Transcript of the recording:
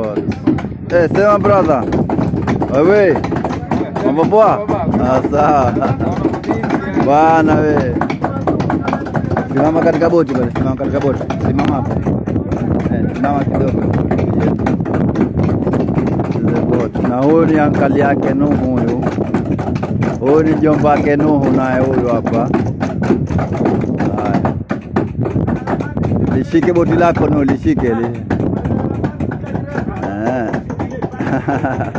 Sawa. Eh, sema brother. Wewe. Mambo poa? Ah, sawa. Bwana we. Simama katika boti pale, simama katika boti. Simama hapo. Eh, simama kidogo. Ile boti. Na huyu ni ankali yake Nuhu huyu. Huyu ni jomba yake Nuhu naye huyu hapa. Haya. Lishike boti lako Nuhu, lishike li. Eh.